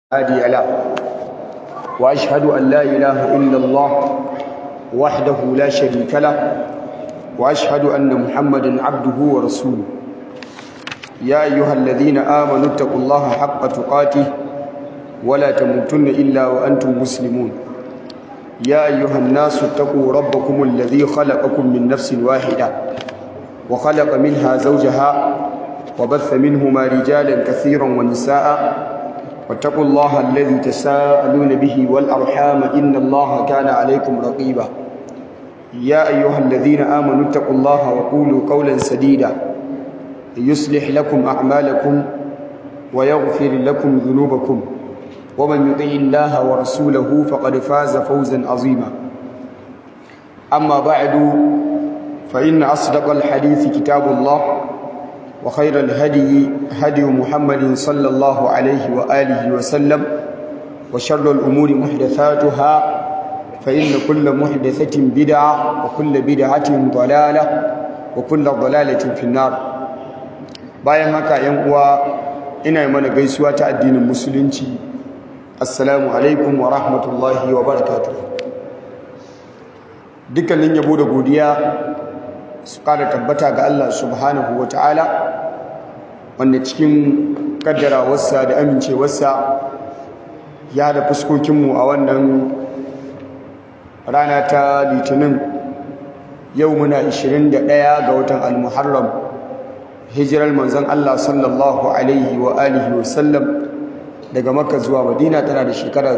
هادي له وأشهد أن لا إله إلا الله وحده لا شريك له وأشهد أن محمدا عبده ورسوله يا أيها الذين آمنوا اتقوا الله حق تقاته ولا تموتن إلا وأنتم مسلمون يا أيها الناس اتقوا ربكم الذي خلقكم من نفس واحدة وخلق منها زوجها وبث منهما رجالا كثيرا ونساء واتقوا الله الذي تساءلون به والأرحام إن الله كان عليكم رقيبا يا أيها الذين آمنوا اتقوا الله وقولوا قولا سديدا يصلح لكم أعمالكم ويغفر لكم ذنوبكم ومن يطع الله ورسوله فقد فاز فوزا عظيما أما بعد فإن أصدق الحديث كتاب الله وخير الهدي هدي محمد صلى الله عليه وآله وسلم وشر الأمور محدثاتها فإن كل محدثة بدعة وكل بدعة ضلالة وكل ضلالة في النار bayan haka ‘yan uwa ina mana gaisuwa ta addinin musulunci assalamu alaikum wa rahmatullahi wa barakatuh dukkanin yabo da godiya su kada tabbata ga Allah subhanahu wa ta'ala wanda cikin kaddarawarsa da amincewarsa ya da fuskokinmu a wannan rana ta litinin yau muna 21 ga watan al-muharram hijirar manzon Allah sallallahu alaihi wa alihi wa sallam daga makka zuwa madina tana da shekara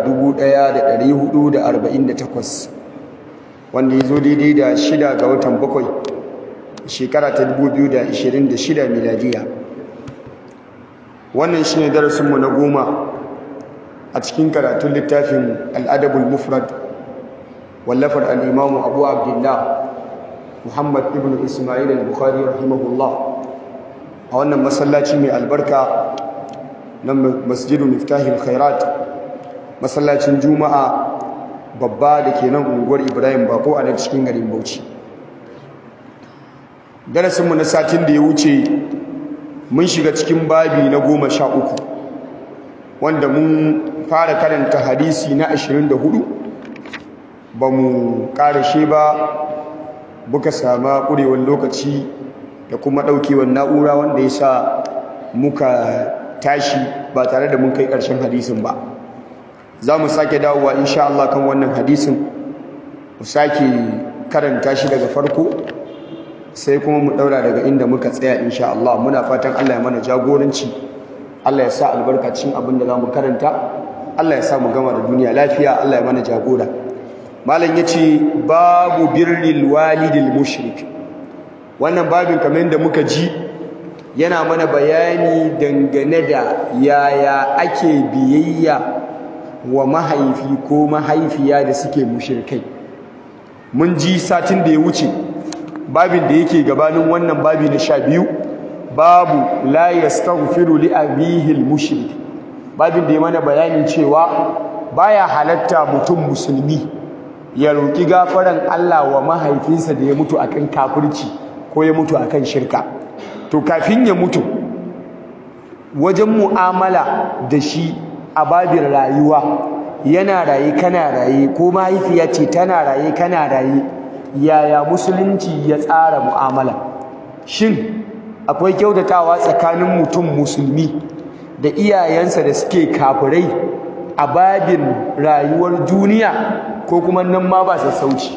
1448 wanda ya zo daidai da shida ga watan bakwai shekara ta 2026 miladiya wannan shine darasinmu na goma a cikin karatun littafin al'adabul mufrad wallafar al'imamu abu abdullah muhammad ibn ismail al-bukhari rahimahullah a wannan masallaci mai albarka na masjidu miftahil khairat masallacin juma'a babba da ke nan unguwar ibrahim bako a nan cikin garin bauchi darasinmu na satin da ya wuce mun shiga cikin babi na goma sha uku wanda mun fara karanta hadisi na ashirin da hudu ba mu ƙarashe ba buka sama ƙurewar lokaci da kuma ɗaukewar na'ura wanda ya sa muka tashi ba tare da mun kai ƙarshen hadisin ba za mu sake dawowa insha Allah kan wannan hadisin mu sake karanta shi daga farko sai kuma mu daura daga inda muka tsaya insha Allah muna fatan Allah ya mana jagoranci Allah ya sa albarkacin abin da zamu karanta Allah ya sa mu gama da duniya lafiya Allah ya mana jagora malam yace babu birril walidil mushrik wannan babin kamar da muka ji yana mana bayani dangane da yaya ake biyayya wa mahaifi ko mahaifiya da suke mushrikai mun ji satin da ya wuce babin da yake gabanin wannan babi na sha biyu babu la yastaghfiru li abihi al-mushrik babin da ya mana bayanin cewa baya halatta mutum musulmi ya roki gafaran Allah wa mahaifinsa da ya mutu akan kafirci ko ya mutu akan shirka to kafin ya mutu wajen mu'amala da shi a babin rayuwa yana raye kana raye ko mahaifiya ce tana raye kana raye yaya musulunci ya tsara mu'amala shin akwai kyautatawa tsakanin mutum musulmi da iyayensa da suke kafirai a babin rayuwar duniya ko kuma nan ma ba sassauci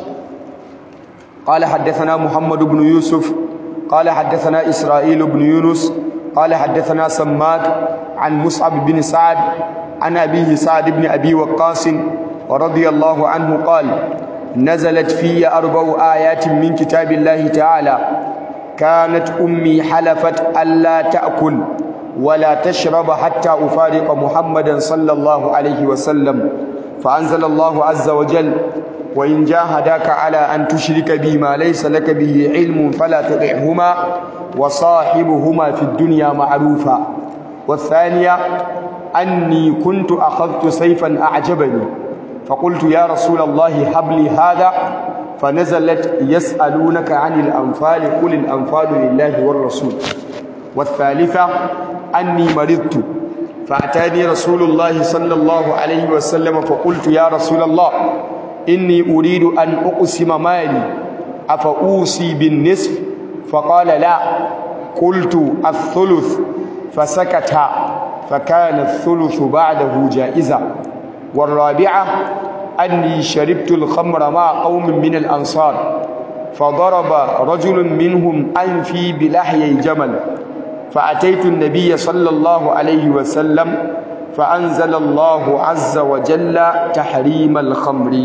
قال حدثنا محمد بن يوسف قال حدثنا إسرائيل بن يونس قال حدثنا سماك عن مصعب بن سعد عن أبيه سعد بن أبي وقاص ورضي الله عنه قال نزلت في أربع آيات من كتاب الله تعالى كانت أمي حلفت ألا تأكل ولا تشرب حتى أفارق محمدا صلى الله عليه وسلم فأنزل الله عز وجل وإن جاهداك على أن تشرك بي ما ليس لك به علم فلا تطعهما وصاحبهما في الدنيا معروفا والثانية أني كنت أخذت سيفا أعجبني فقلت يا رسول الله هب لي هذا فنزلت يسألونك عن الأنفال قل الأنفال لله والرسول والثالثة أني مرضت فأتاني رسول الله صلى الله عليه وسلم فقلت يا رسول الله إني أريد أن أقسم مالي أفأوصي بالنصف فقال لا قلت الثلث فسكت فكان الثلث بعده جائزة والرابعة أني شربت الخمر مع قوم من الأنصار فضرب رجل منهم أنفي بلحي جمل فأتيت النبي صلى الله عليه وسلم فأنزل الله عز وجل تحريم الخمر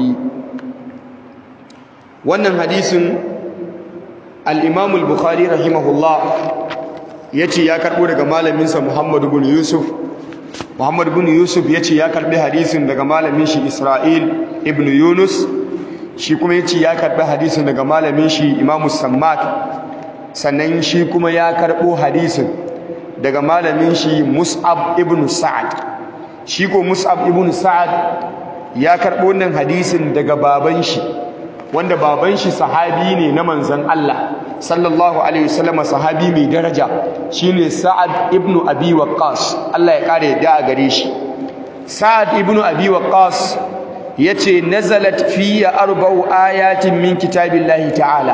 wannan hadisin al-Imam al-Bukhari rahimahullah yace ya karbo daga malaminsa Muhammad ibn Yusuf Muhammad ibn Yusuf yace ya karbi hadisin daga malamin shi Isra'il ibn Yunus shi kuma yace ya karbi hadisin daga malamin shi Imam Sammak sannan shi kuma ya karbo hadisin daga malamin shi Mus'ab ibn Sa'ad shi ko Mus'ab ibn Sa'ad ya karbo wannan hadisin daga baban shi wanda baban shi sahabi ne na manzon Allah sallallahu alaihi wasallam sahabi mai daraja shine Sa'ad ibn Abi Waqqas Allah ya kare yadda a gare shi Sa'ad ibn Abi Waqqas yace nazalat fiya arba'u ayatin min kitabillahi ta'ala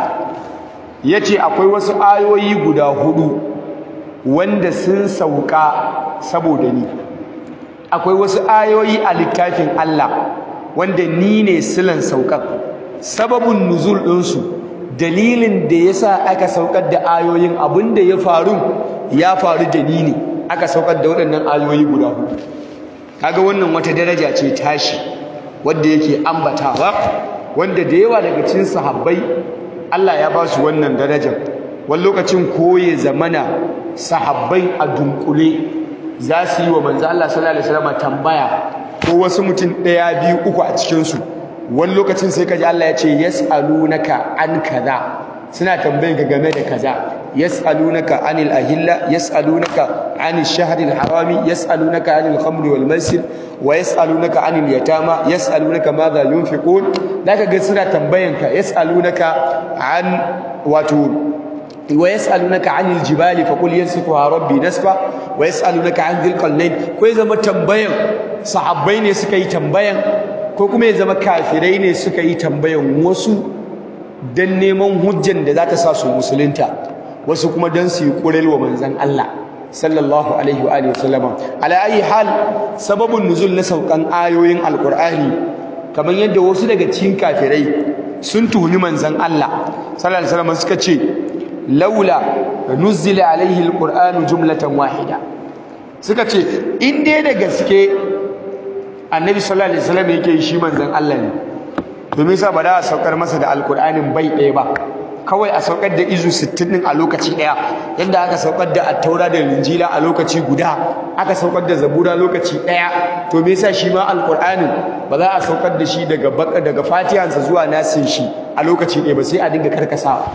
yace akwai wasu ayoyi guda hudu wanda sun sauka saboda ni akwai wasu ayoyi a littafin Allah wanda ni ne silan saukan sababin nuzul ɗinsu dalilin da ya sa aka saukar da ayoyin abin da ya faru ya faru da ni ne aka saukar da waɗannan ayoyi guda hudu kaga wannan wata daraja ce tashi wadda yake ambatawa wanda da yawa daga cikin sahabbai Allah ya ba su wannan darajar wani lokacin koye zamana sahabbai a dunkule za su yi wa manzo Allah sallallahu alaihi wasallam tambaya ko wasu mutum ɗaya biyu uku a cikinsu wani lokacin sai kaji Allah ya ce yas'alunaka an kaza suna tambayin ka game da kaza yas'alunaka anil ahilla yas'alunaka anil shahril harami yas'alunaka anil khamri wal maisir wa yas'alunaka anil yatama yas'alunaka madha yunfiqun zaka ga suna tambayan ka yas'alunaka an wato wa yas'alunaka anil jibali faqul yansifuha rabbi nasfa wa yas'alunaka an dhil qalnayn ko zama tambayan sahabbai ne suka yi tambayan ko kuma ya zama kafirai ne suka yi tambayan wasu don neman hujjan da za ta sa su musulunta wasu kuma don su yi ƙural wa manzan Allah sallallahu alaihi wa alihi wasallama ala ayi hal sababin nuzul na saukan ayoyin alqur'ani kamar yadda wasu daga cikin kafirai sun tuhumi manzan Allah sallallahu alaihi wasallam suka ce laula nuzila alaihi alqur'anu jumlatan wahida suka ce in dai da gaske annabi sallallahu alaihi wasallam yake shi manzon Allah ne to me yasa ba da saukar masa da alqur'anin bai ɗaya ba kawai a saukar da izu 60 din a lokaci ɗaya yanda aka saukar da at-taura da injila a lokaci guda aka saukar da zabura lokaci ɗaya to me yasa shi ma alqur'anin ba za a saukar da shi daga baka daga fatihansa zuwa nasin shi a lokaci ɗaya ba sai a dinga karkasawa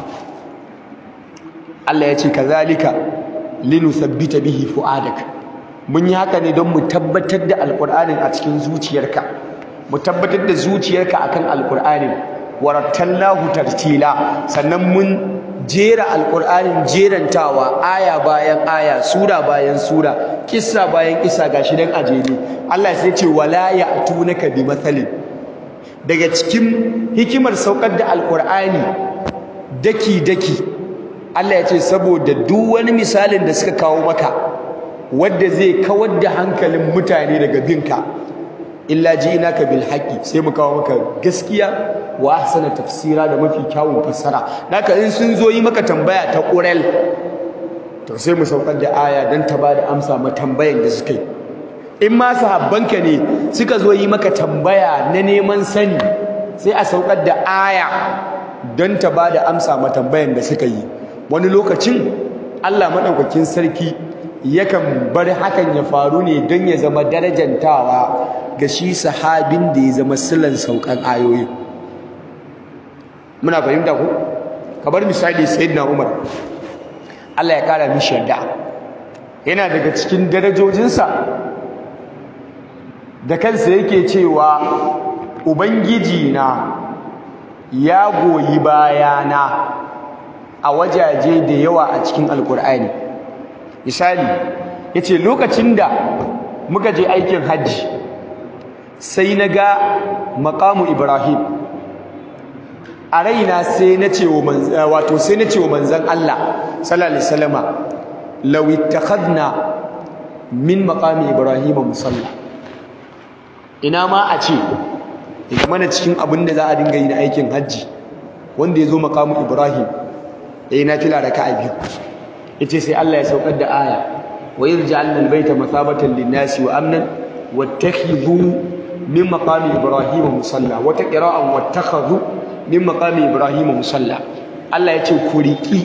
Allah ya ce kazalika linuthabbita bihi fu'adaka mun yi haka ne don mu tabbatar da alƙur'anin a cikin zuciyarka mu tabbatar da zuciyarka akan alƙur'anin warattallahu tartila sannan mun jera alƙur'anin jerantawa aya bayan aya sura bayan sura kissa bayan kissa gashi dan ajere Allah sai ce wala ya'tunaka bi mathalin daga cikin hikimar saukar da alƙur'ani daki daki Allah ya ce saboda duk wani misalin da suka kawo maka wadda zai kawar da hankalin mutane daga binka illa ji'naka bil haqqi sai mu kawo maka gaskiya wa ahsana tafsira da mafi kyawun fassara naka in sun zo yi maka tambaya ta qurel to sai mu saukar da aya dan ta bada amsa ma tambayan da suka yi in ma sahabbanka ne suka zo yi maka tambaya na neman sani sai a saukar da aya don ta bada amsa ma tambayan da suka yi wani lokacin Allah madaukakin sarki yakan bar hakan ya faru ne don ya zama darajantawa ga shi sahabin da ya zama silan saukan ayoyi muna fahimta ku kamar misali sayyidina Umar Allah ya kara mishi yarda yana daga cikin darajojinsa da kansa yake cewa ubangiji na ya goyi bayana a wajaje da yawa a cikin alkur'ani misali yace lokacin da muka je aikin hajji sai na ga maqamu ibrahim a raina sai na ce wa manzan wato sai na ce wa manzan Allah sallallahu alaihi wasallama law ittakhadna min maqami ibrahim musalla ina ma a ce idan mana cikin abin da za a dinga yi na aikin hajji wanda ya zo maqamu ibrahim yayi nafila raka'a biyu yace sai Allah ya saukar da aya wa yaj'alna al-baita mathabatan lin-nasi wa amnan wattakhidhu min maqami ibrahim musalla wata qira'an wattakhadhu min maqami ibrahim musalla Allah ya ce ku riki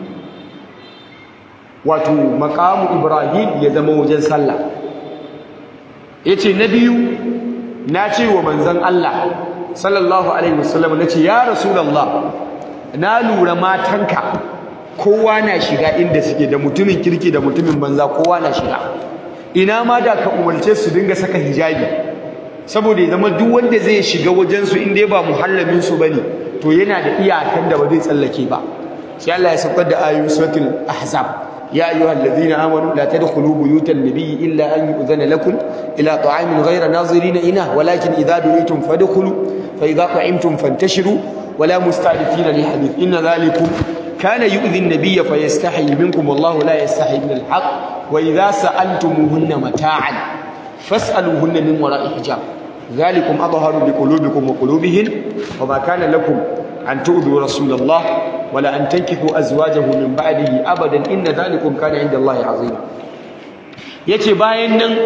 wato maqamu ibrahim ya zama wajen sallah yace na biyu na ce wa manzon Allah sallallahu alaihi wasallam nace ya rasulullah na lura matanka kowa na shiga inda suke da mutumin kirki da mutumin banza kowa na shiga ina ma da ka umarce su dinga saka hijabi saboda ya zama duk wanda zai shiga wajen su inda ba muhallamin su bane to yana da iyakan da ba zai tsallake ba sai Allah ya saukar da ayoyin suratul ahzab يا أيها الذين آمنوا لا تدخلوا بيوت النبي إلا أن يؤذن لكم إلى طعام غير ناظرين إناه ولكن إذا دعيتم فادخلوا فإذا طعمتم فانتشروا ولا مستعدفين لحديث إن ذلكم كان يؤذي النبي فيستحي منكم والله لا يستحي من الحق وإذا سألتموهن متاعا فاسألوهن من وراء حجاب ذلكم أظهر بقلوبكم وقلوبهن وما كان لكم أن تؤذوا رسول الله ولا أن تنكحوا أزواجه من بعده أبدا إن ذلكم كان عند الله عظيما yace bayan nan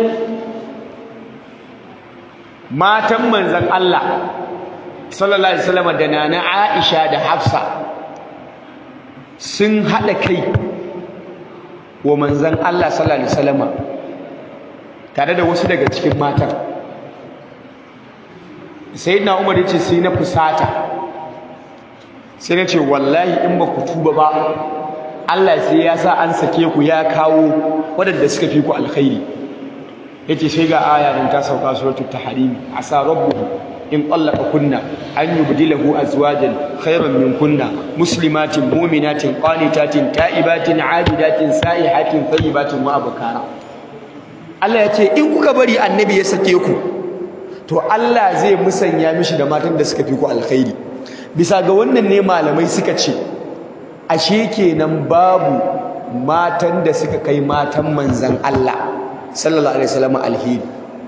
matan manzon Allah sallallahu alaihi wasallam da nana Aisha da Hafsa sun hada kai wa manzon Allah sallallahu alaihi wasallam tare da wasu daga cikin matan sayyidina Umar yace sai na fusata sai na ce wallahi in ba ku tuba ba Allah sai ya sa an sake ku ya kawo waɗanda suka fi ku alkhairi yace sai ga aya nan ta sauka suratul tahrim asa rabbuhu in qallaqa kunna an yubdilahu azwajan khayran min kunna muslimatin mu'minatin qanitatin ta'ibatin 'abidatin sa'ihatin thayyibatin wa abkara Allah yace in kuka bari annabi ya sake ku to Allah zai musanya mishi da matan da suka fi ku alkhairi bisa ga wannan ne malamai suka ce ashe kenan babu matan da suka kai matan manzan Allah sallallahu alaihi wasallam alheri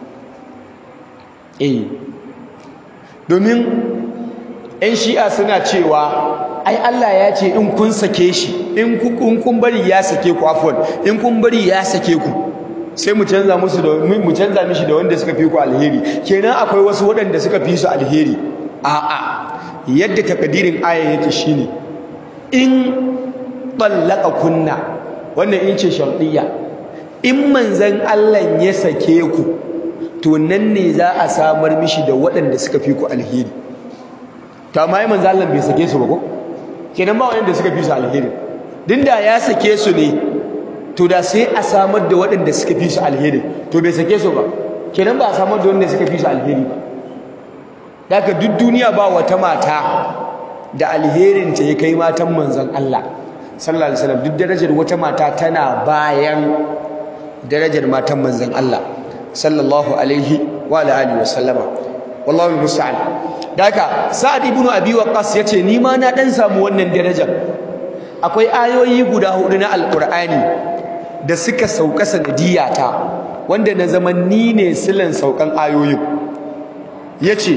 eh domin ɗan shi'a suna cewa ai Allah ya ce in kun sake shi in kun bari ya sake ku afwan in kun bari ya sake ku sai mu canza musu da mu canza mishi da wanda suka fi ku alheri kenan akwai wasu waɗanda suka fi su alheri a'a yadda takadirin ayan yake shine in ballaka kunna wannan in ce shar'iyya in manzon Allah ya sake ku to nan ne za a samar mishi da waɗanda suka fi ku alheri to amma manzon Allah bai sake su ba ko kenan ba wanda suka fi su alheri dinda ya sake su ne to da sai a samar da waɗanda suka fi su alheri to bai sake su ba kenan ba a samar da wanda suka fi su alheri ba daga duk duniya ba wata mata da alherinta ya kai matan manzon Allah sallallahu alaihi wasallam duk darajar wata mata tana bayan darajar matan manzon Allah sallallahu alaihi wa alihi wasallama wallahi musta'an daga sa'ad ibn abi waqqas yace ni ma na dan samu wannan darajar akwai ayoyi guda hudu na alqur'ani da suka sauka sanadiyata wanda na zaman ni ne silan saukan ayoyin yace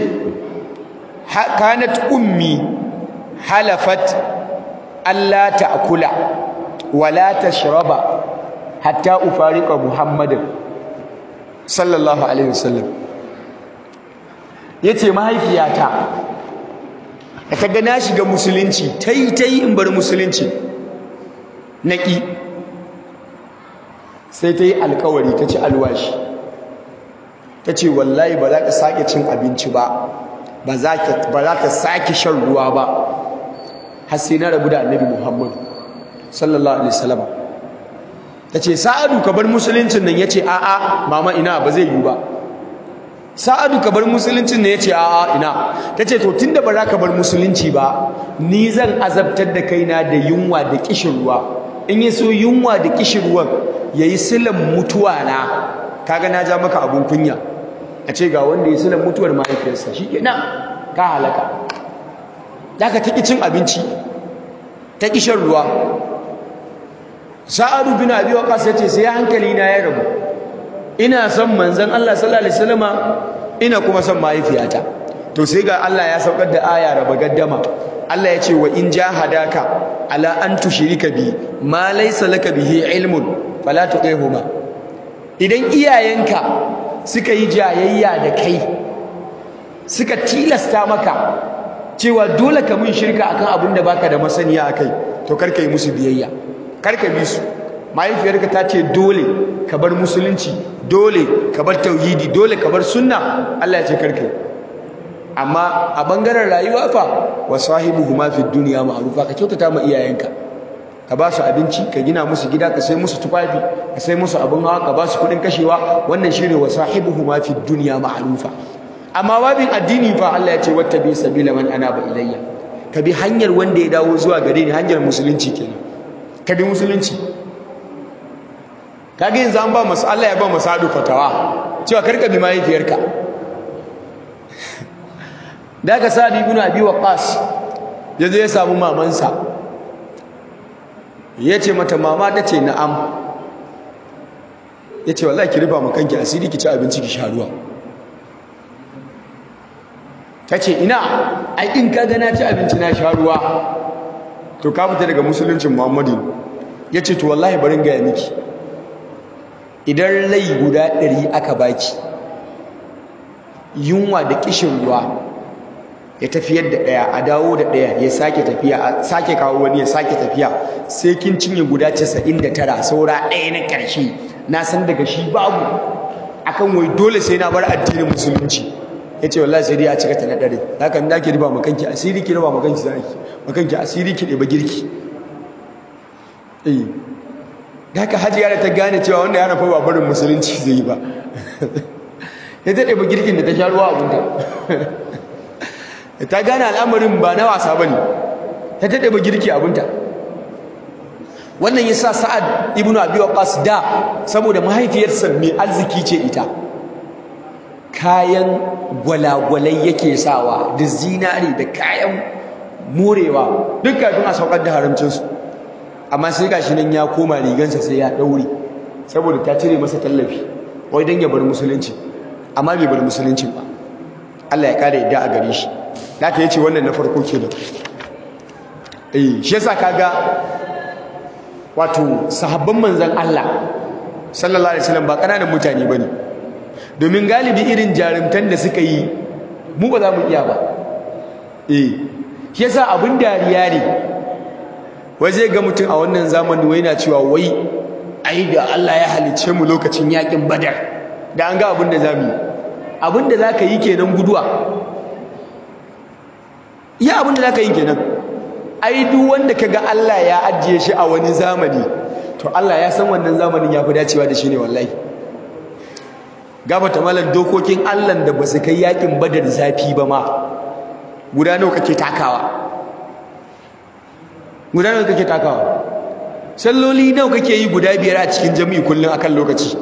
kanat ummi halafat alla ta'kula wala tashraba hatta ufariqa muhammadin sallallahu alaihi wasallam yace mahaifiyata da kaga na shiga musulunci tai tai in bar musulunci naki sai ta yi alkawari ta ci alwashi ta ce wallahi ba za ka sake cin abinci ba ba za ka sake shan ruwa ba har sai na rabu da annabi muhammadu sallallahu alaihi wasallam ta ce sa'adu ka bar musuluncin nan ya ce a'a mama ina ba zai yi ba sa'adu ka bar musuluncin nan ya ce a'a ina ta ce to tun da ba za ka bar musulunci ba ni zan azabtar da kaina da yunwa da kishin ruwa in yi so yunwa da kishirwan ya yi silan mutuwa na kaga na ja maka abun kunya a ce ga wanda ya silan mutuwar mahaifiyarsa shikenan ka halaka daga ta cin abinci ta ƙi shan ruwa sa'adu bin abi waqas yace sai hankali na ya rabu ina son manzon Allah sallallahu alaihi wasallama ina kuma son mahaifiyata to sai ga Allah ya saukar da aya raba gaddama Allah ya ce wa in jahadaka ala an tushrika bi ma laysa laka bihi ilmun fala tuqihuma idan iyayenka suka yi jayayya da kai suka tilasta maka cewa dole ka mun shirka akan abin da baka da masaniya akai to karka yi musu biyayya karka bi su mahaifiyarka ta ce dole ka bar musulunci dole ka bar tauhidi dole ka bar sunna Allah ya ce karka amma a bangaren rayuwa fa wa sahibuhuma fid dunya ma'rufa ka kyautata ma iyayenka ka ba su abinci ka gina musu gida ka sai musu tufafi ka sai musu abin hawa ka ba su kuɗin kashewa wannan shine wa sahibuhuma fid dunya ma'rufa amma babin addini fa Allah ya ce wattabi sabila man anaba ilayya ka bi hanyar wanda ya dawo zuwa gare ni hanyar musulunci kenan ka bi musulunci kage yanzu an ba masu Allah ya ba masadu fatawa cewa karka bi mahaifiyarka daga sa'ad ibn abi waqas yazo ya samu mamansa yace mata mama tace na'am yace wallahi ki rufa mu kanki asiri ki ci abinci ki sha ruwa tace ina ai in ka ga na ci abinci na sha ruwa to ka fita daga musuluncin Muhammadu yace to wallahi barin ga miki idan rai guda ɗari aka baki yunwa da kishin ruwa ya tafiyar da ɗaya a dawo da ɗaya ya sake tafiya a sake kawo wani ya sake tafiya sai kin cinye guda 99 saura ɗaya na ƙarshe na san daga shi babu akan wai dole sai na bar addinin musulunci ya ce wallahi sai dai a cika ta na ɗari haka da ki riba makanki asiri ki riba makanki zaki makanki asiri ki ɗeba girki eh da haka hajiya da ta gane cewa wanda ya rafa ba barin musulunci zai yi ba ya ta ɗeba girkin da ta sha ruwa abinta ta gane al'amarin ba na wasa ba ne ta ta ɗeba girki abinta wannan ya sa sa'ad ibn abi waqas da saboda mahaifiyarsa mai arziki ce ita kayan gwalagwalai yake sawa da zinari da kayan morewa duk kafin a saukar da haramcinsu amma sai gashi nan ya koma rigansa sai ya daure saboda ta cire masa tallafi wai dan ya bar musulunci amma bai bar musulunci ba Allah ya kare yadda a gare shi haka yace wannan na farko kenan eh shi yasa kaga wato sahabban manzon Allah sallallahu alaihi wasallam ba kananan mutane bane domin galibi irin jarumtan da suka yi mu ba za mu iya ba eh shi yasa abin dariya ne waje ga mutum a wannan zamani wai na cewa wai ai da Allah ya halice mu lokacin yakin badar da an ga abin da zamu yi abin da zaka yi kenan guduwa iya abin da zaka yi kenan ai duk wanda kaga Allah ya ajiye shi a wani zamani to Allah ya san wannan zamanin ya fi dacewa da shi ne wallahi gabata malam dokokin Allah da ba su kai yakin badar zafi ba ma guda nawa kake takawa guda nawa kake takawa salloli nawa kake yi guda biyar a cikin jami'i kullum akan lokaci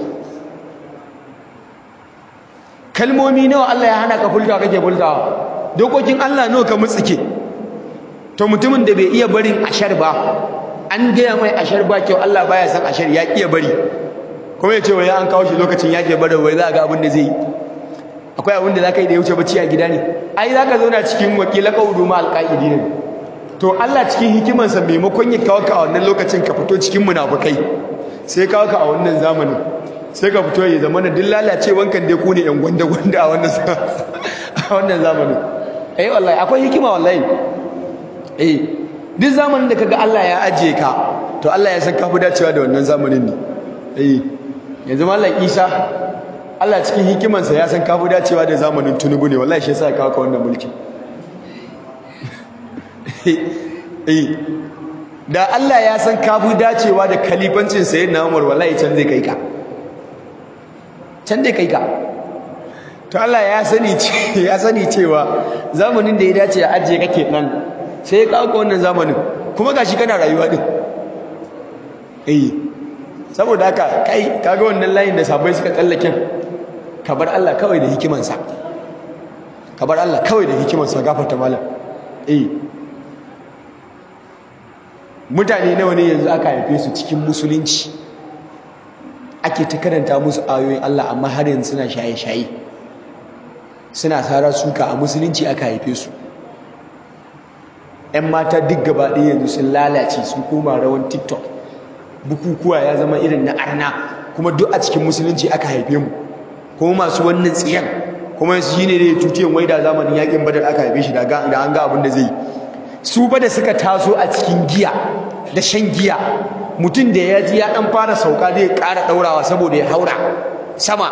kalmomi nawa Allah ya hana ka fulta kake fultawa dokokin Allah nawa ka mutsike to mutumin da bai iya barin ashar ba an gaya mai ashar ba kyau Allah baya san ashar ya iya bari kuma ya ce wai an kawo shi lokacin yake bari wai za ga abin da zai yi akwai abin da za ka yi da ya wuce bacci a gida ne ai za ka zauna cikin wakila kaudu ma alƙa'idi ne to Allah cikin hikimansa maimakon ya kawo ka a wannan lokacin ka fito cikin munafukai sai kawo ka a wannan zamanin sai ka fito ya zama na duk lalacewan kan dai ku ne yan gwanda gwanda a wannan a wannan zamanin eh wallahi akwai hikima wallahi eh duk zamanin da kaga Allah ya ajiye ka to Allah ya san ka fi dacewa da wannan zamanin ne eh yanzu mallam Isa Allah cikin hikimansa ya san ka fi dacewa da zamanin Tinubu ne wallahi shi yasa ya kawo ka wannan mulki eh da Allah ya san ka fi dacewa da kalifancin sayyidina Umar wallahi can zai kai ka can zai kai ka to Allah ya sani ya sani cewa zamanin da ya dace ya ajiye kake nan sai ya kawo wannan zamanin kuma gashi kana rayuwa din eh saboda haka kai kaga wannan layin da sabai suka tsallake ka bar Allah kawai da hikimansa ka bar Allah kawai da hikimansa gafarta malam eh mutane nawa ne yanzu aka haife su cikin musulunci ake ta karanta musu ayoyin Allah amma har yanzu suna shaye-shaye suna tsara suka a musulunci aka haife su ‘yan mata duk gaba ɗaya yanzu sun lalace sun koma rawan tiktok bukukuwa ya zama irin na arna kuma duk a cikin musulunci aka haife mu kuma masu wannan tsiyan kuma shi ne da ya tutiyan wai da zamanin yakin badar aka haife shi da an ga abin da zai su ba da suka taso a cikin giya da shan giya mutum da ya ji ya ɗan fara sauka zai ƙara ɗaurawa saboda ya haura sama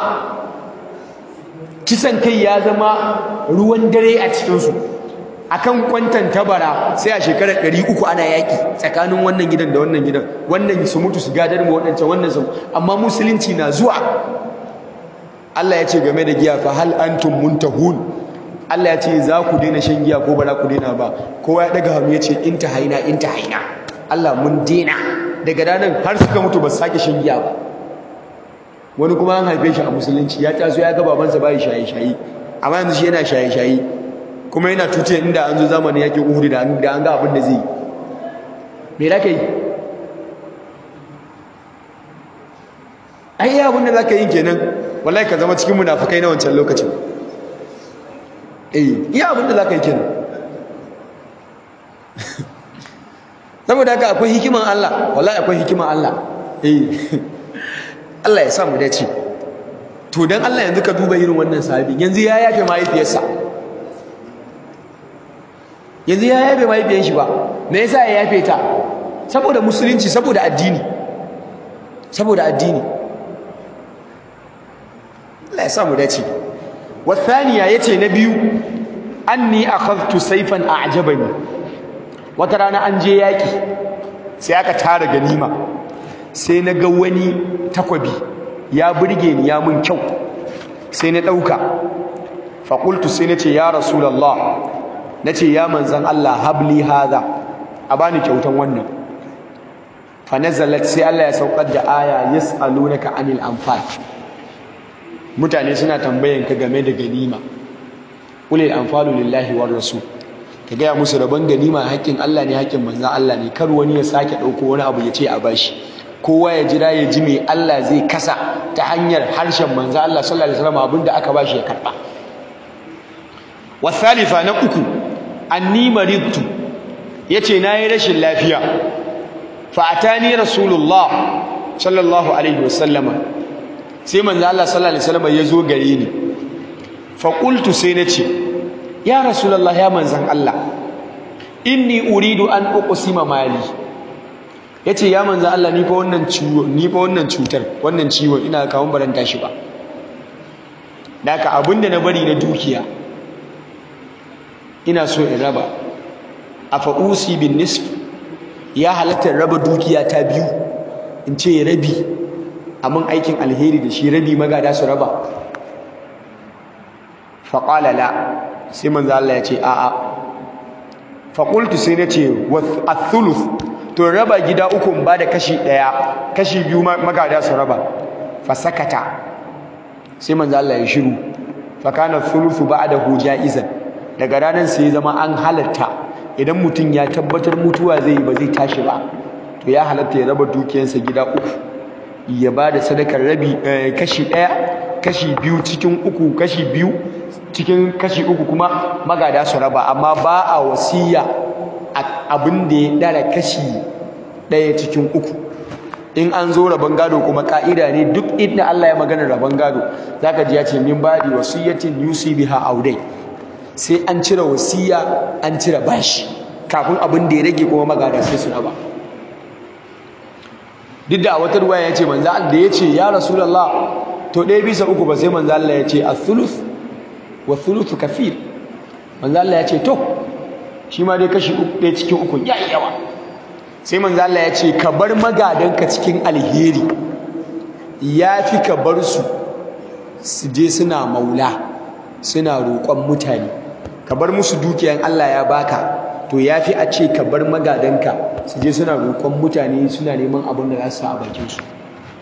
kisan kai ya zama ruwan dare a cikinsu akan kwantan tabara sai a shekarar ɗari uku ana yaƙi tsakanin wannan gidan da wannan gidan wannan su mutu su gadar mu waɗancan wannan su amma musulunci na zuwa Allah ya ce game da giya fa hal antum muntahun Allah ya ce za ku daina shan giya ko ba za ku daina ba kowa ya daga hannu ya ce in haina in haina Allah mun daina daga ranar har suka mutu ba su sake shan giya ba wani kuma an haife shi a musulunci ya taso ya ga babansa bai shaye-shaye amma yanzu shi yana shaye-shaye kuma yana tuce inda an zo zamanin yakin Uhud da an ga abin da zai yi me za ka yi ai abin da za ka yi kenan wallahi ka zama cikin munafukai na wancan lokacin eh iya abin da za ka yi kenan saboda haka akwai hikiman Allah wallahi akwai hikiman Allah eh Allah ya sa mu dace to dan Allah yanzu ka duba irin wannan sahabi yanzu ya yafe mahaifiyarsa yanzu ya yafe mahaifiyar shi ba me yasa ya yafe ta saboda musulunci saboda addini saboda addini Allah ya sa mu dace wathaniya yace na biyu anni akhadtu sayfan a'jabani wata rana an je yaki sai aka tara ganima sai na ga wani takwabi ya burge ni ya mun kyau sai na dauka fa qultu sai nace ya rasulullah nace ya manzan Allah habli hadha a bani kyautan wannan fa nazalat sai Allah ya saukar da aya yasalunaka anil anfal mutane suna tambayan ka game da ganima ulil anfalu lillahi war rasul ka gaya musu rabon ganima haƙƙin Allah ne haƙƙin manzan Allah ne kar wani ya sake ɗauko wani abu ya ce a bashi kowa ya jira ya ji me Allah zai kasa ta hanyar harshen manzan Allah sallallahu alaihi wasallam abinda aka bashi ya karba wasalifa na uku anni maridtu yace nayi rashin lafiya fa atani rasulullah sallallahu alaihi wasallama sai manzo Allah sallallahu alaihi wasallam ya zo gare ni fa qultu sai nace ya rasulullah ya manzan Allah inni uridu an uqsima mali yace ya manzan Allah ni fa wannan ciwo ni fa wannan cutar wannan ciwo ina kawun baranta shi ba daka abinda na bari na dukiya ina so in raba afa usi bin nisf ya halatta raba dukiya ta biyu in ce rabi amin aikin alheri da shi rabi magada su raba faƙala la sai manzo Allah ya ce a'a faƙultu sai na ce athuluth to raba gida uku ba da kashi ɗaya kashi biyu magada su raba fasakata sai manzo Allah ya shiru fakana thuluthu ba'dahu ja'izan daga ranar sai zama an halatta idan mutum ya tabbatar mutuwa zai yi ba zai tashi ba to ya halatta ya raba dukiyarsa gida uku ya ba da sadakar rabi kashi ɗaya kashi biyu cikin uku kashi biyu cikin kashi uku kuma magada su raba amma ba a wasiya abin da ya ɗara kashi ɗaya cikin uku in an zo rabon gado kuma ka'ida ne duk inda Allah ya magana rabon gado zaka ji ya ce min badi wasiyatin yusi biha audai sai an cire wasiya an cire bashi kafin abin da ya rage kuma magada sai su raba duk da a wata ruwaya ya ce manzo Allah da ya ce ya rasulullah to ɗaya bisa uku ba sai manzo Allah ya ce a-thuluth wa thuluthu kafir manzo Allah ya ce to shi ma dai kashi uku ɗaya cikin uku ya yi yawa sai manzo Allah ya ce ka bar magadanka cikin alheri ya fi ka bar su su je suna maula suna roƙon mutane ka bar musu dukiyan Allah ya baka to ya fi a ce ka bar magadanka su je suna roƙon mutane suna neman abin da za su sa a bakinsu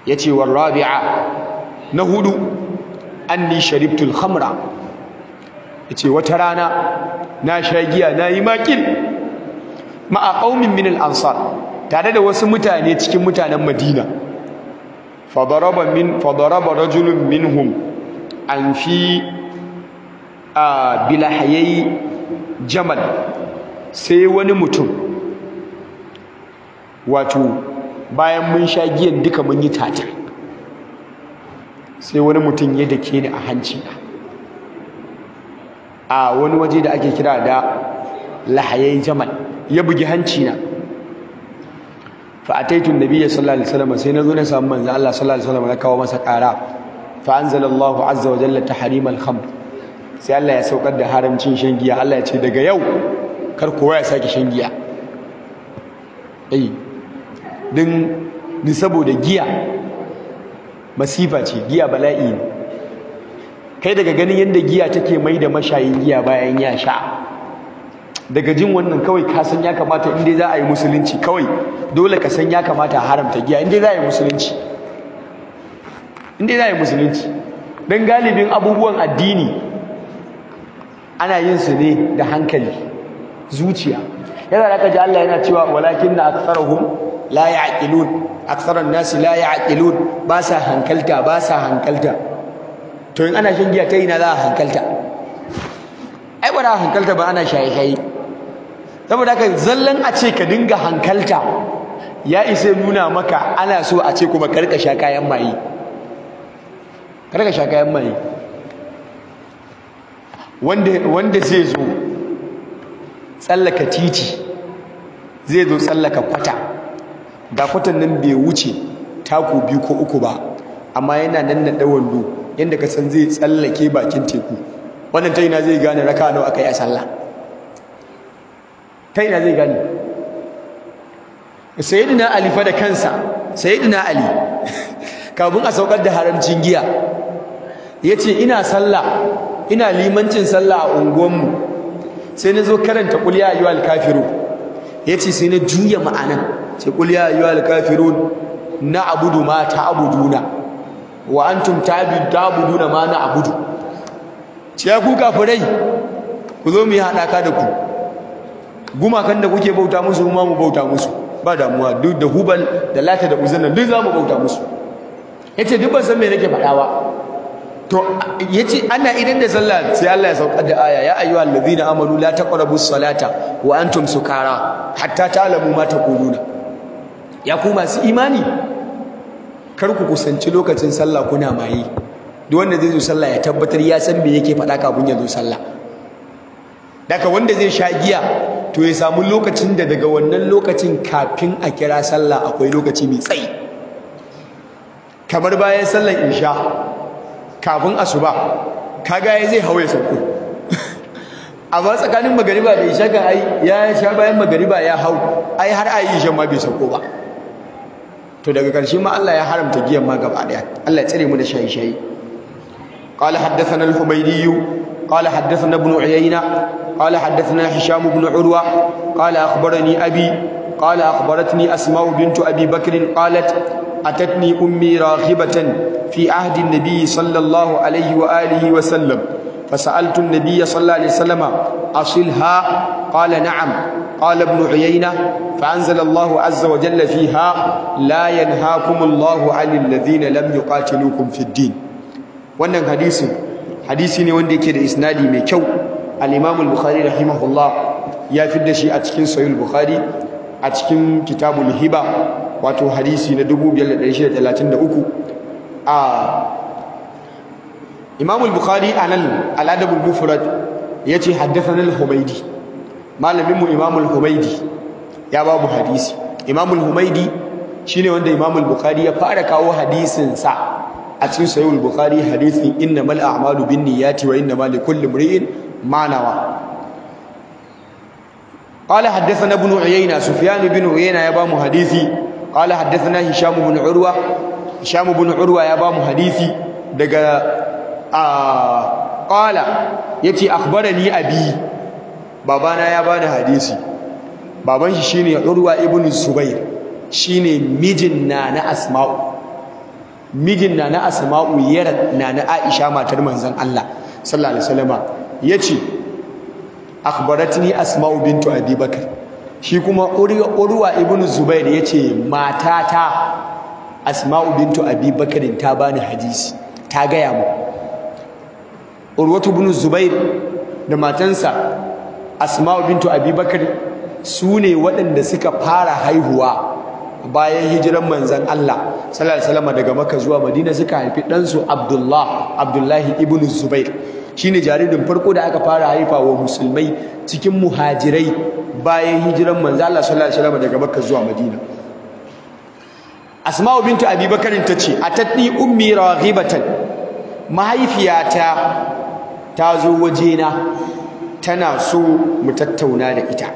yace war rabi'a na hudu anni sharibtul khamra yace wata rana na sha giya nayi makil ma'a qaumin min al-ansar tare da wasu mutane cikin mutanen Madina fadaraba min fadaraba rajulun minhum an fi bilahayai jamal sai wani mutum wato bayan mun sha giyan duka mun yi tata sai wani mutum ya dake ni a hanci a wani waje da ake kira da lahayai jamal ya bugi hanci na fa ataitu nabiyya sallallahu alaihi wasallam sai nazo na samu manzo Allah sallallahu alaihi wasallam na kawo masa ƙara fa anzalallahu azza wa jalla tahrim al-khamr sai Allah ya saukar da haramcin shan giya Allah ya ce daga yau kar kowa ya sake shan giya eh din ni saboda giya masifa ce giya bala'i ne kai daga ganin yadda giya take mai da mashayin giya bayan ya sha daga jin wannan kawai ka san ya kamata inda za a yi musulunci kawai dole ka san ya kamata a haramta giya inda za a yi musulunci inda za a yi musulunci don galibin abubuwan addini ana yin su ne da hankali zuciya yana da kaji Allah yana cewa walakin na aksarahum la ya'qilun aksaran nasi la ya'qilun ba sa hankalta ba sa hankalta to in ana shan giya ta ina za a hankalta ai ba da hankalta ba ana shaye shaye saboda haka zallan a ce ka dinga hankalta ya isa nuna maka ana so a ce kuma karka sha kayan maye karka sha kayan maye wanda wanda zai zo tsallaka titi zai zo tsallaka kwata da kwatan nan bai wuce taku biyu ko uku ba amma yana nan na wando yadda ka san zai tsallake bakin teku wannan ta ina zai gane raka nawa aka yi a sallah ta ina zai gane sayyidina ali fa da kansa sayyidina ali kafin a saukar da haramcin giya yace ina sallah ina limancin sallah a unguwanmu sai na zo karanta qul ya ayyuhal kafirun yace sai na juya ma'anan sai qul ya ayyuhal kafirun na'budu ma ta'buduna wa antum ta'buduna ma na'budu ce ya ku kafirai ku zo mu yi haɗaka da ku gumakan da kuke bauta musu ma mu bauta musu ba damuwa duk da hubal da lata da uzanna duk za mu bauta musu yace duk ban san me nake faɗa ba to yace ana idan da sallah sai Allah ya saukar da aya ya ayyuhal ladina amanu la taqrabus salata wa antum sukara hatta ta'lamu ma taquluna ya ku masu imani kar ku kusanci lokacin sallah kuna maye duk wanda zai zo sallah ya tabbatar ya san me yake faɗa kafin ya zo sallah daga wanda zai sha giya to ya samu lokacin da daga wannan lokacin kafin a kira sallah akwai lokaci mai tsayi kamar bayan sallar isha kafin asuba kaga ya zai hawaye sauko amma tsakanin magariba da isha kan ai ya sha bayan magariba ya hau ai har ayi isha ma bai sauko ba to daga ƙarshe ma Allah ya haramta giyan ma gaba daya Allah ya tsare mu da shayi-shayi قال حدثنا الحميدي قال حدثنا ابن عيينة قال حدثنا هشام بن عروة قال أخبرني أبي قال أخبرتني أسماء بنت أبي بكر قالت أتتني أمي راغبة في عهد النبي صلى الله عليه وآله وسلم فسألت النبي صلى الله عليه وسلم أصلها قال نعم قال ابن عيينة فأنزل الله عز وجل فيها لا ينهاكم الله عن الذين لم يقاتلوكم في الدين wannan hadisin hadisi ne wanda yake da isnadi mai kyau al-Imam al-Bukhari rahimahullah ya fidda shi a cikin Sahih al-Bukhari a cikin Kitabul Hiba wato hadisi na 5633 a Imam al-Bukhari anan al-Adab al-Mufrad yace haddathana al-Humaydi malamin mu Imam al-Humaydi ya babu hadisi Imam al-Humaydi shine wanda Imam al-Bukhari ya fara kawo hadisin sa a cikin sahih al-bukhari hadithin innamal a'malu binniyati wa innamal likulli imrin ma nawa qala haddathana ibn uyayna sufyan ibn uyayna ya bamu hadisi qala haddathana hisham ibn urwa hisham ibn urwa ya bamu hadisi daga a qala yace akhbarani abi babana ya bani hadisi baban shi shine urwa ibn zubair shine mijin na na asma'u mijin na na asma'u yar na na aisha matar manzon Allah sallallahu alaihi wasallama yace akhbaratni asma'u bintu abi bakr shi kuma urwa ibnu zubair yace matata asma'u bintu abi bakr ta bani hadisi ta gaya mu urwatu ibnu zubair da matansa asma'u bintu abi bakr su ne waɗanda suka fara haihuwa bayan hijiran manzan Allah sallallahu alaihi wasallam daga Makka zuwa Madina suka haifi ɗansu Abdullah Abdullahi ibn Zubair shine jaririn farko da aka fara haifa wa musulmai cikin muhajirai bayan hijiran manzan Allah sallallahu alaihi wasallam daga Makka zuwa Madina Asma'u bintu Abi Bakar tace atatni ummi raghibatan mahaifiyata ta zo wajena tana so mu tattauna da ita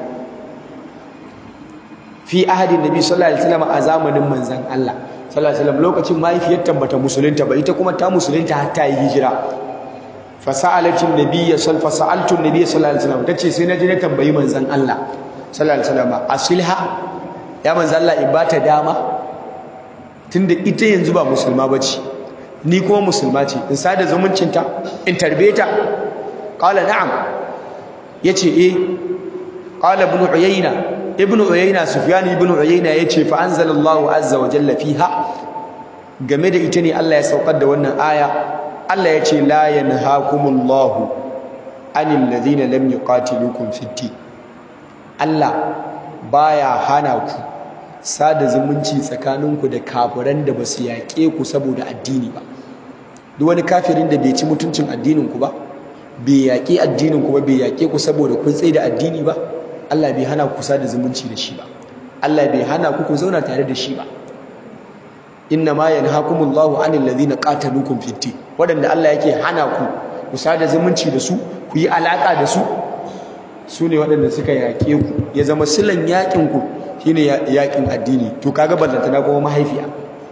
fi ahadin nabi sallallahu alaihi wasallam a zamanin manzon Allah sallallahu alaihi wasallam lokacin mahaifiyarta bata musulunta ba ita kuma ta musulunta har ta yi hijira fa sa'alatin nabiyya sal fa sa'altu nabiyya sallallahu alaihi wasallam tace sai na je na tambayi manzon Allah sallallahu alaihi wasallam asilha ya manzon Allah in bata dama tunda ita yanzu ba musulma bace ni kuma musulma ce in sada zumuncinta in tarbe ta qala na'am yace eh qala ibn uyayna ibn uyayna sufyan ibn uyayna yace fa anzalallahu azza wa jalla fiha game da ita ne Allah ya saukar da wannan aya Allah yace la yanhaakumullahu anil ladina lam yuqatilukum fid din Allah baya hana ku sada zumunci tsakaninku da kafiran da basu yaƙe ku saboda addini ba duk wani kafirin da bai ci mutuncin addinin ku ba bai yaƙi addinin ku ba bai yaƙe ku saboda kun tsaye da addini ba Allah bai hana ku sada zumunci da shi ba Allah bai hana ku ku zauna tare da shi ba inna ma yanhakumullahu anil ladina qataluukum fid din wadanda Allah yake hana ku ku sada zumunci da su ku yi alaka da su su ne wadanda suka yaƙe ku ya zama silan yaƙin ku shine yaƙin addini to kaga ballantana kuma mahaifiya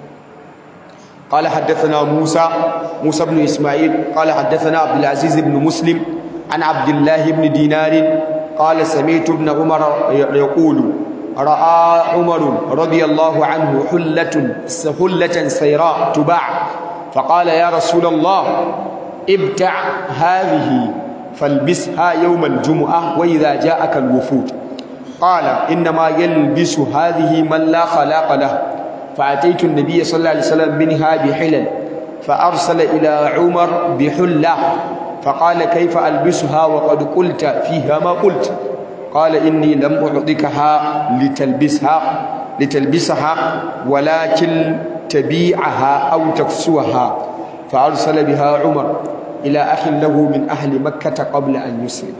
قال حدثنا موسى موسى بن إسماعيل قال حدثنا عبد العزيز بن مسلم عن عبد الله بن دينار قال سمعت ابن عمر يقول رأى عمر رضي الله عنه حلة حلة سيراء تباع فقال يا رسول الله ابتع هذه فالبسها يوم الجمعة وإذا جاءك الوفود قال إنما يلبس هذه من لا خلاق له فأتيت النبي صلى الله عليه وسلم منها بحلل فأرسل إلى عمر بحلة فقال كيف ألبسها وقد قلت فيها ما قلت قال إني لم أعطيكها لتلبسها لتلبسها ولكن تبيعها أو تكسوها فأرسل بها عمر إلى أخ له من أهل مكة قبل أن يسلم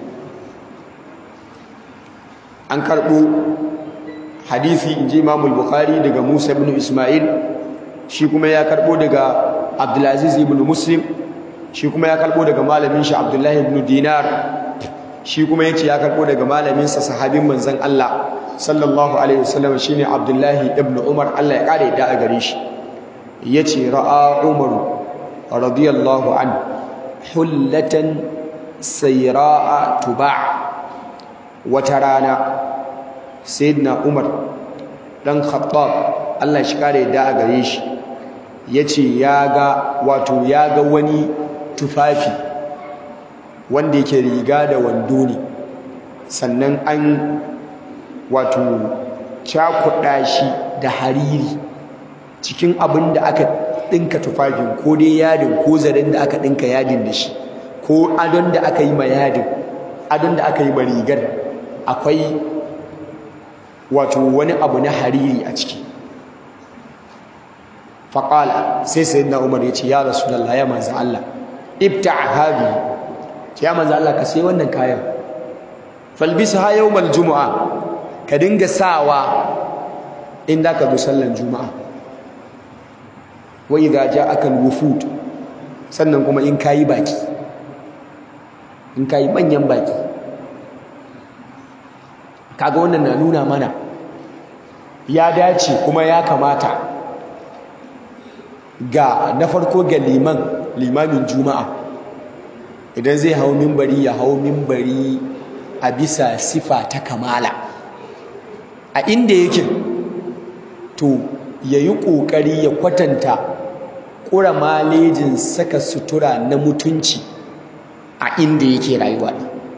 an karɓo hadisi in ji imamul bukhari daga musa ibn ismail shi kuma ya karɓo daga abdulaziz ibn muslim shi kuma ya karɓo daga malamin shi abdullahi ibn dinar shi kuma ya ce ya karɓo daga malaminsa sahabin manzan allah sallallahu alaihi wasallam shine abdullahi ibn umar allah ya ƙara yadda a gare shi ya ce ra'a umaru radiyallahu an hullatan sayra'a tuba' wata rana sayyidina Umar dan Khattab Allah shi kare da a gare shi yace ya ga wato ya ga wani tufafi wanda yake riga da wando ne sannan an wato cakuɗa shi da hariri cikin abin da aka ɗinka tufafin ko dai yadin ko zaren da aka ɗinka yadin da shi ko adon da aka yi ma yadin adon da aka yi ma rigar akwai wato wani abu na hariri a ciki faƙala sai sai na umar ya ce ya rasulallah ya manzan Allah ibta habi ya manzan Allah ka sai wannan kayan falbisa ha yawmal juma'a ka dinga sawa in da ka zo sallan juma'a wa idza ja'aka al-wufud sannan kuma in kayi baki in kayi manyan baki kaga wannan na nuna mana ya dace kuma ya kamata ga na farko ga liman limamin juma'a idan zai hau mimbari ya hau mimbari a bisa sifa ta kamala a inda yake to ya yi ƙoƙari ya kwatanta ƙura malejin saka sutura na mutunci a inda yake rayuwa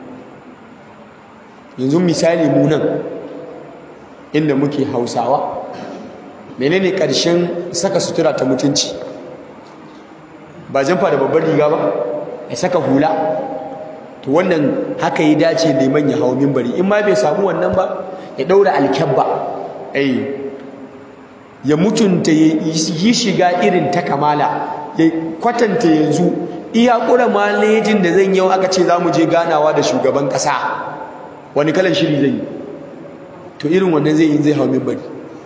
yanzu misali mu nan inda muke hausawa menene ƙarshen saka sutura ta mutunci ba jamfa da babbar riga ba ya saka hula to wannan haka ya dace neman ya hau mimbari in ma bai samu wannan ba ya ɗaura alkyabba ai ya mutunta ya yi shiga irin ta kamala ya kwatanta yanzu iya ƙura malejin da zan yau aka ce za mu je ganawa da shugaban ƙasa wani kalan shiri zai yi to irin wannan zai yi zai hau mimbari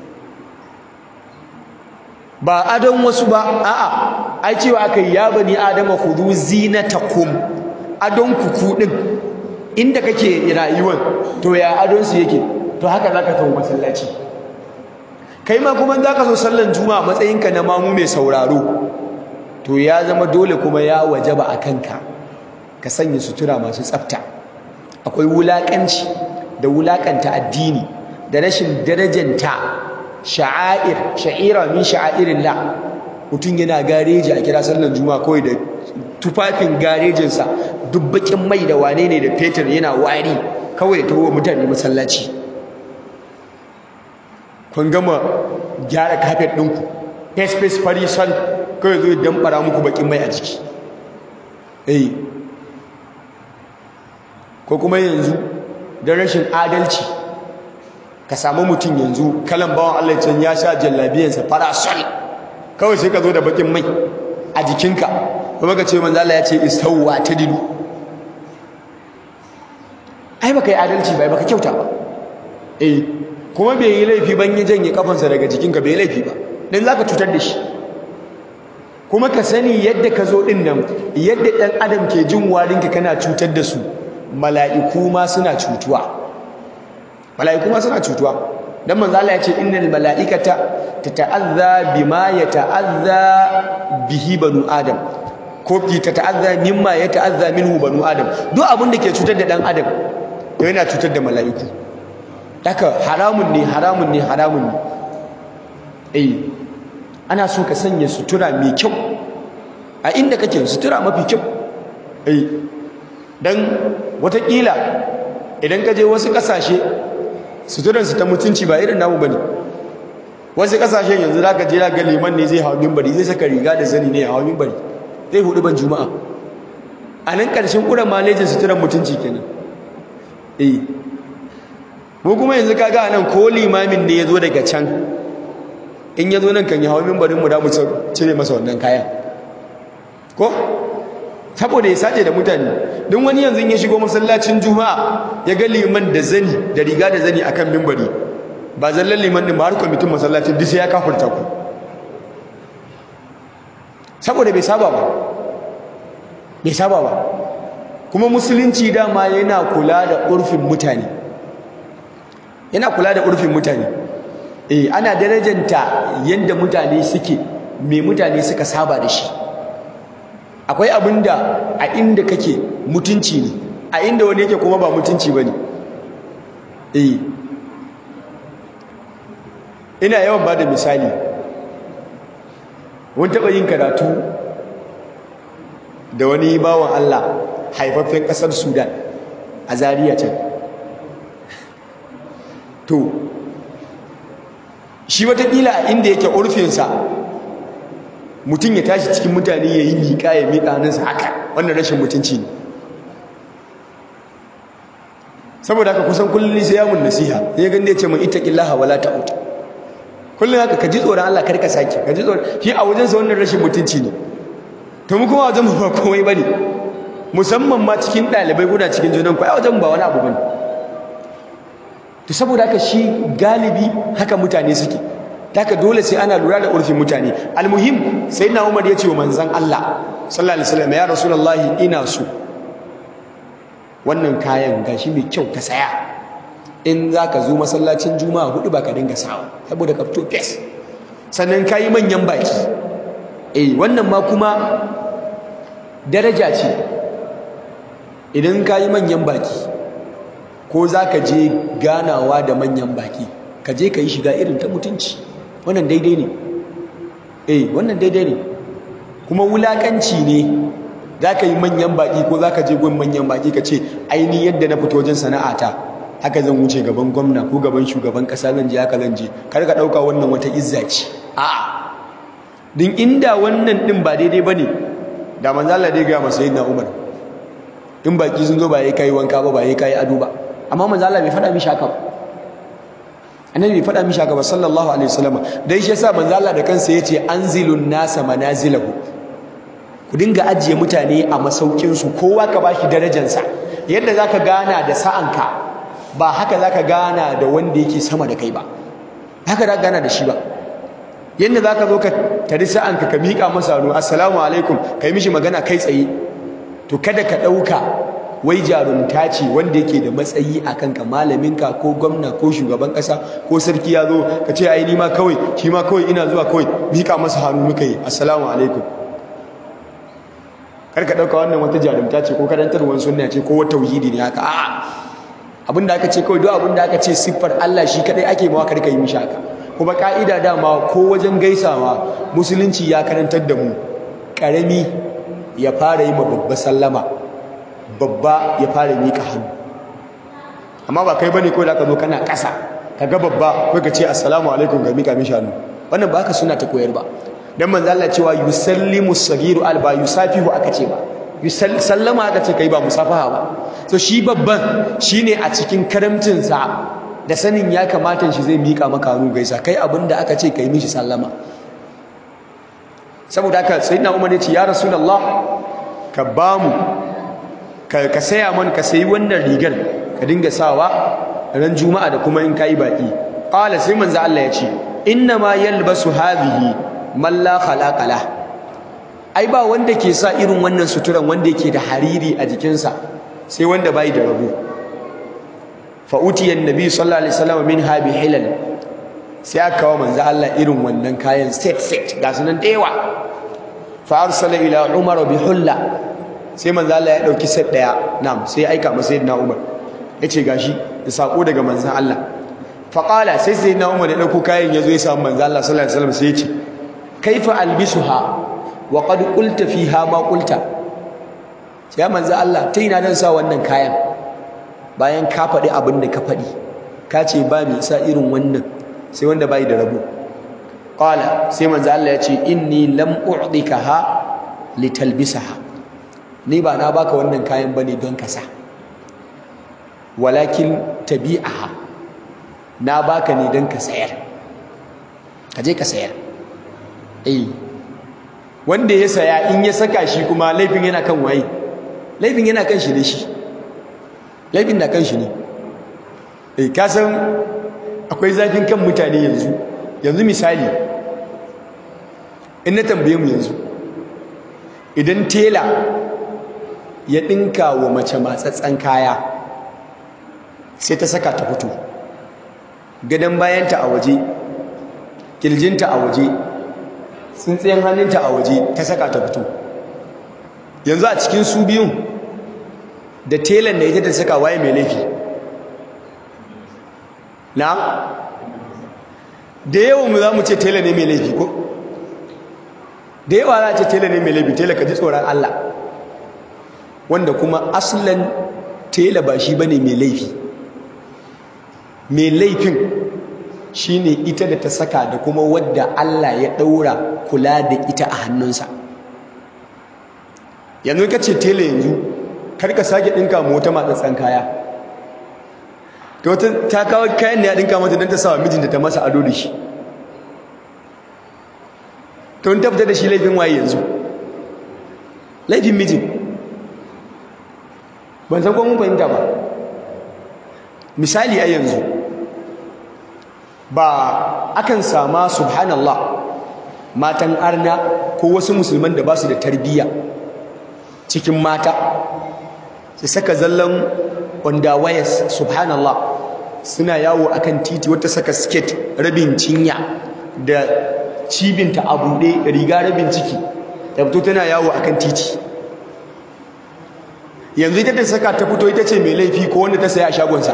ba adon wasu ba a'a ai cewa aka yi ya bani adama khudhu zinatakum adon kuku din inda kake rayuwan to ya adon su yake to haka zaka tawo masallaci kai ma kuma zaka so sallan juma'a matsayinka na mamu mai sauraro to ya zama dole kuma ya wajaba a kanka ka sanya sutura masu tsafta akwai wulakanci da wulakanta addini da rashin darajanta sha'air sha'ira min sha'airillah mutum yana gareji a kira sallan juma'a kawai da tufafin garejinsa duk bakin mai da wane ne da fetur yana wari kawai da tawo mutane masallaci kun gama gyara kafet ɗinku face face fari sol kawai zo damɓara muku bakin mai a jiki eh ko kuma yanzu don rashin adalci ka samu mutum yanzu kalan bawan Allah can ya sha jallabiyansa fara sol kawai sai ka zo da bakin mai a jikinka kuma ka ce manzo Allah ya ce istawwa tadilu ai baka yi adalci ba baka kyauta ba eh kuma bai yi laifi ban yi janye kafansa daga jikinka bai yi laifi ba dan zaka cutar da shi kuma ka sani yadda ka zo din nan yadda dan adam ke jin warinka kana cutar da su mala'iku ma suna cutuwa mala'iku ma suna cutuwa dan manzo Allah ya ce innal mala'ikata tata'azza bima yata'azza bihi banu adam ko ki tata'azza mimma yata'azza minhu banu adam duk abin da ke cutar da dan adam to yana cutar da mala'iku haka haramun ne haramun ne haramun ne eh ana so ka sanya sutura mai kyau a inda kake sutura mafi kyau eh dan watakila idan ka je wasu kasashe suturansu ta mutunci ba irin namu bane wasu kasashen yanzu zaka je ga liman ne zai hawo minbari zai saka riga da zani ne ya hawo minbari zai hudu ban juma'a a nan karshen kuran malejin suturan mutunci kenan eh mu kuma yanzu kaga anan ko limamin ne yazo daga can in yazo nan kan ya hawo minbarin mu da mu cire masa wannan kayan ko saboda ya sace da mutane don wani yanzu ya shigo masallacin juma'a ya ga liman da zani da riga da zani akan mimbari ba zallan liman din ba har kwamitin masallacin duk sai ya kafurta ku saboda bai saba ba bai saba ba kuma musulunci dama yana kula da urfin mutane yana kula da urfin mutane eh ana darajanta yanda mutane suke me mutane suka saba da shi akwai abin da a inda kake mutunci ne a inda wani yake kuma ba mutunci ba ne eh ina yawan ba da misali wani taɓa yin karatu da wani bawan Allah haifaffen ƙasar sudan a zariya can to shi watakila a inda yake urfinsa mutum ya tashi cikin mutane ya yi miƙa ya miƙa hannunsa haka wannan rashin mutunci ne saboda haka kusan kullum sai yamun nasiha ya ganda ya ce mai ittaqillaha wala ta'ud kullum haka ka ji tsoron Allah kar ka sake ka ji tsoron shi a wajen sa wannan rashin mutunci ne to mu kuma wajen mu ba komai bane musamman ma cikin ɗalibai kuna cikin junan ku a wajen ba wani abu bane to saboda haka shi galibi haka mutane suke haka dole sai ana lura da urfin mutane almuhim sai na umar ya ce wa manzan Allah sallallahu alaihi wasallam ya rasulullahi ina so wannan kayan gashi mai kyau ka saya in zaka zo masallacin juma'a hudu ba ka dinga sawa saboda ka fito fes sannan kayi manyan baki eh wannan ma kuma daraja ce idan kayi manyan baki ko zaka je ganawa da manyan baki ka je ka yi shiga irin ta mutunci wannan daidai ne eh wannan daidai ne kuma wulakanci ne za ka yi manyan baƙi ko za ka je gun manyan baƙi ka ce aini yadda na fito wajen sana'ata haka zan wuce gaban gwamna ko gaban shugaban ƙasa zan je haka zan je kar ka ɗauka wannan wata izza ce a'a din inda wannan ɗin ba daidai ba ne da manzo Allah dai ga masa sayyidina Umar in baƙi sun zo ba yayi kai wanka ba ba yayi kai ado ba amma manzo Allah bai faɗa mishi haka ba annabi bai faɗa mishi haka ba sallallahu alaihi wasallam dai shi yasa manzo Allah da kansa yace anzilun nasa manazilahu ku dinga ajiye mutane a masaukin su kowa ka bashi darajarsa yadda zaka gana da sa'anka ba haka zaka gana da wanda yake sama da kai ba haka zaka gana da shi ba yadda zaka zo ka tari sa'anka ka miƙa masa hannu assalamu alaikum kai mishi magana kai tsaye to kada ka ɗauka wai jarumta ce wanda yake da matsayi a kanka malaminka ko gwamna ko shugaban ƙasa ko sarki ya zo ka ce ai ni ma kawai shi ma kawai ina zuwa kawai miƙa masa hannu muka yi assalamu alaikum kar ka ɗauka wannan wata jarumta ce ko karantarwar sunna ce ko wata tauhidi ne haka a'a abinda aka ce kawai duk abinda aka ce siffar Allah shi kadai ake mawa kar ka yi mishi haka kuma ka'ida dama ko wajen gaisawa musulunci ya karantar da mu ƙarami ya fara yi ma babba sallama babba ya fara miƙa hannu amma ba kai bane kawai da aka zo kana ƙasa ka ga babba kai ka ce assalamu alaikum ga miƙa mishi hannu wannan ba haka suna ta koyar ba dan manzo Allah cewa yusallimu sagiru al ba yusafihu aka ce ba sallama aka ce kai ba musafaha ba so shi babban shine a cikin karamcin sa da sanin ya kamata shi zai miƙa maka hannu gaisa kai abinda aka ce kai mishi sallama saboda haka sayyidina Umar ya ce ya rasulullah ka bamu ka saya man ka sayi wannan rigar ka dinga sawa ran juma'a da kuma in kai baki qala sai manzo Allah ya ce inna ma yalbasu hadhihi man la khalaqa la ai ba wanda ke sa irin wannan suturan wanda yake da hariri a jikinsa sai wanda bai da rabu fa utiya annabi sallallahu alaihi wasallam min habi hilal sai aka kawo manzo Allah irin wannan kayan set set ga sunan da yawa fa arsala ila umar bi hulla sai manzo Allah ya dauki set daya na'am sai ya aika masa sayyidina Umar yace gashi da sako daga manzo Allah fa qala sai sayyidina Umar ya dauko kayan yazo ya samu manzo Allah sallallahu alaihi wasallam sai yace kaifa albisuha wa qad qulta fiha ma qulta sai manzo Allah ta ina dan sa wannan kayan bayan ka faɗi abin da ka faɗi ka ce ba mai sa irin wannan sai wanda bai da rabo qala sai manzo Allah ya ce inni lam u'dikaha litalbisaha ni ba na baka wannan kayan bane don ka sa walakin tabi'aha na baka ne don ka sayar ka je ka sayar eh wanda ya saya in ya saka shi kuma laifin yana kan waye laifin yana kan shi ne shi laifin na kan shi ne eh ka san akwai zafin kan mutane yanzu yanzu misali in na tambaye mu yanzu idan tela ya ɗinka wa mace matsatsen kaya sai ta saka ta fito gadon bayanta a waje kirjinta a waje tsintsiyan hannunta a waje ta saka ta fito yanzu a cikin su biyun da telan da ita ta saka waye mai laifi na da yawan mu za mu ce tela ne mai laifi ko da yawa za a ce tela ne mai laifi tela ka ji tsoron Allah wanda kuma aslan tela ba shi bane mai laifi mai laifin shine ita da ta saka da kuma wadda Allah ya daura kula da ita a hannunsa yanzu ka ce tela yanzu kar ka sake dinka mu wata matsatsan kaya to ta kawo kayan ne ya dinka mata don ta sawa mijinta ta masa ado da shi to in ta fita da shi laifin waye yanzu laifin mijin ban san mun fahimta ba misali a yanzu ba akan sama subhanallah matan arna ko wasu musulman da ba su da tarbiyya cikin mata su saka zallan wayas subhanallah suna yawo akan titi wata saka skirt rabin cinya da cibinta a buɗe riga rabin ciki ta fito tana yawo akan titi yanzu ita ta saka ta fito ita ce mai laifi ko wanda ta saya a shagonsa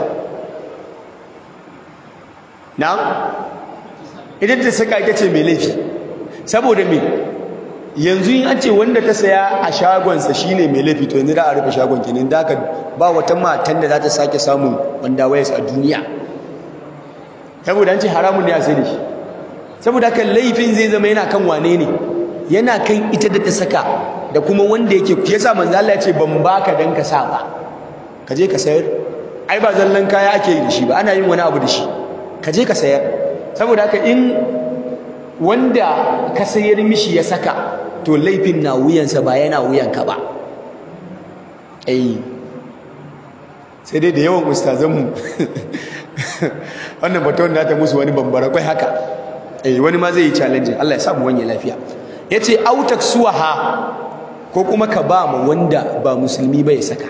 na ita ta saka ita ce mai laifi saboda me yanzu in an ce wanda ta saya a shagonsa shine mai laifi to yanzu da a rufe shagon kenan da ka ba wata matan da za ta sake samun wanda wayas a duniya saboda an ce haramun ne a sai da shi saboda haka laifin zai zama yana kan wane ne yana kan ita da ta saka da kuma wanda yake yasa manzo Allah ya ce ban baka dan ka sa ba ka je ka sayar ai ba zallan kaya ake yi da shi ba ana yin wani abu da shi ka je ka sayar saboda haka in wanda ka sayar mishi ya saka to laifin na wuyansa ba yana wuyanka ba eh sai dai da yawan ustazanmu wannan baton da ta musu wani bambara kwai haka eh wani ma zai yi challenge Allah ya sa mu wanye lafiya yace autak suwaha ko kuma ka ba mu wanda ba musulmi ba ya saka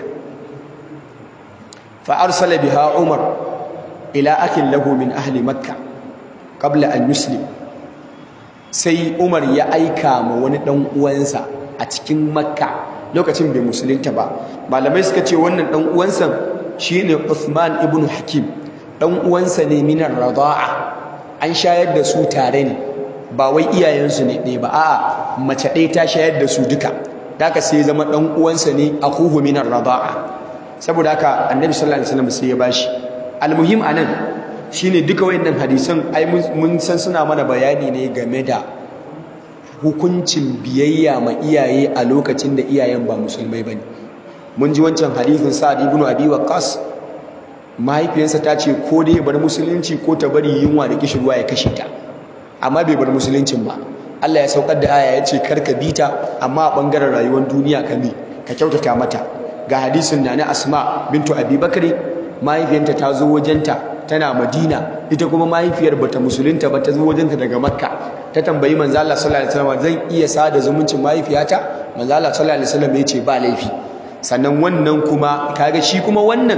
fa arsala biha umar ila akin lahu min ahli makkah qabla an yuslim sai umar ya aika ma wani dan uwansa a cikin makka lokacin bai musulunta ba malamai suka ce wannan dan uwansa shine Uthman ibn Hakim dan uwansa ne minar rada'a an shayar da su tare ne ba wai iyayensu ne ɗaya ba a'a mace ɗaya ta shayar da su duka haka sai zama dan uwansa ne akuhu minar rada'a saboda haka annabi sallallahu alaihi wasallam sai ya bashi almuhim anan shine duka wayannan hadisan ai mun san suna mana bayani ne game da hukuncin biyayya ma iyaye a lokacin da iyayen ba musulmai bane mun ji wancan hadisin Sa'ad ibn Abi Waqqas mahaifiyarsa ta ce ko dai bar musulunci ko ta bari yunwa da kishirwa ya kashe ta amma bai bar musuluncin ba Allah ya saukar da aya ya ce kar ka bi ta amma a bangaren rayuwar duniya ka bi ka kyautata mata ga hadisin na na Asma bintu Abi Bakri mahaifiyarta ta zo wajenta tana Madina ita kuma mahaifiyar bata musulunta ba ta zo wajenta daga Makka ta tambayi manzo Allah sallallahu alaihi wasallam zan iya sada zumuncin mahaifiyata manzo Allah sallallahu alaihi wasallam ya ce ba laifi sannan wannan kuma kaga shi kuma wannan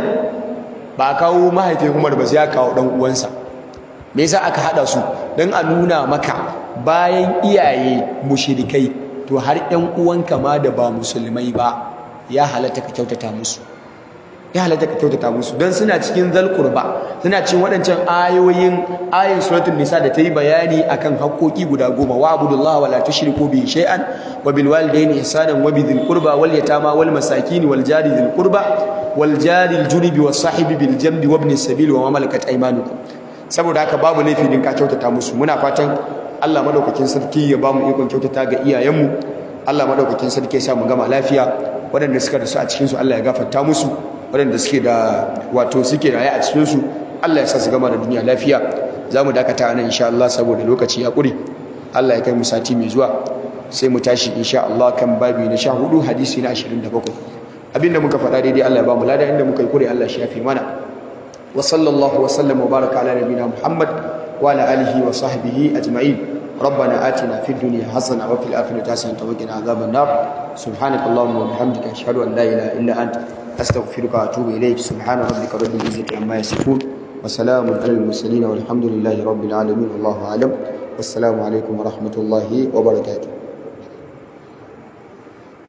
ba kawo mahaifin Umar ba sai ya kawo dan uwansa me yasa aka hada su dan a nuna maka bayan iyaye mushrikai to har ɗan uwanka ma da ba musulmai ba ya halatta ka kyautata musu ya halatta ka kyautata musu don suna cikin zal qurba suna cikin waɗancan ayoyin ayin suratul nisa da ta yi bayani akan haƙoƙi guda goma wa abudullahi wa la tushriku bihi shay'an wa bil walidayni ihsanan wa bidhil qurba wal yatama wal masakin wal jari dhil qurba wal jari al junubi was sahibi bil jambi wa ibn sabil wa ma malakat aymanukum saboda haka babu laifi din ka kyautata musu muna fatan Allah madaukakin sarki ya bamu ikon kyautata ga iyayenmu Allah madaukakin sarki ya sa mu gama lafiya waɗanda suka rasu a cikin su Allah ya gafarta musu waɗanda suke da wato suke raye a cikin su Allah ya sa su gama da duniya lafiya zamu dakata nan insha Allah saboda lokaci ya ƙure Allah ya kai mu sati mai zuwa sai mu tashi insha Allah kan babi na 14 hadisi na 27 abinda muka faɗa daidai Allah ya ba mu lada inda muka yi kure Allah shi yafi mana wa sallallahu wa sallam wa baraka ala nabiyina Muhammad wa ala alihi wa sahbihi ajma'in ربنا آتنا في الدنيا حسنة وفي الآخرة حسنة وقنا عذاب النار سبحانك اللهم وبحمدك أشهد أن لا إله إلا أنت أستغفرك وأتوب إليك سبحان ربك رب العزة عما يصفون وسلام على المرسلين والحمد لله رب العالمين والله أعلم والسلام عليكم ورحمة الله وبركاته